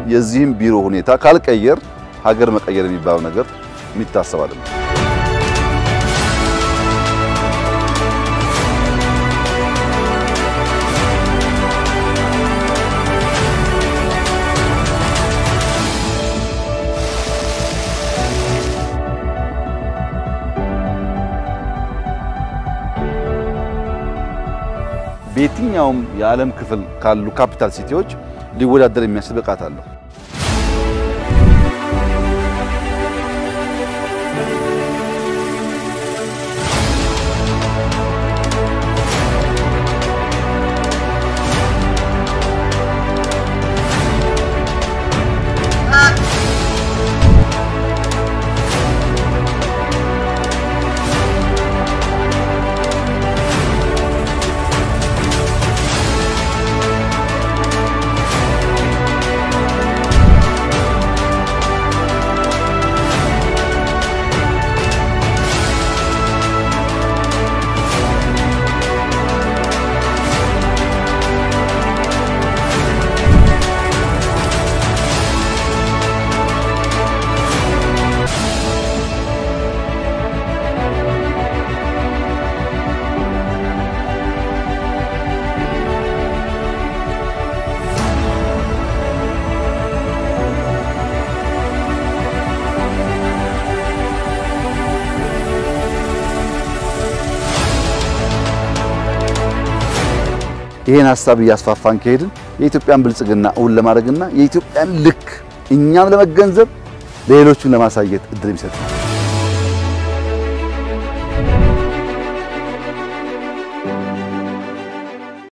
የዚህም ቢሮ ሁኔታ ካልቀየር ሀገር መቀየር የሚባለው ነገር የሚታሰብ አይደለም። በየትኛውም የዓለም ክፍል ካሉ ካፒታል ሲቲዎች ሊወዳደር የሚያስችል ብቃት አለው። ይሄን ሀሳብ እያስፋፋን ከሄድን የኢትዮጵያን ብልጽግና እውን ለማድረግና የኢትዮጵያን ልክ እኛም ለመገንዘብ ለሌሎችም ለማሳየት እድል ይሰጣል።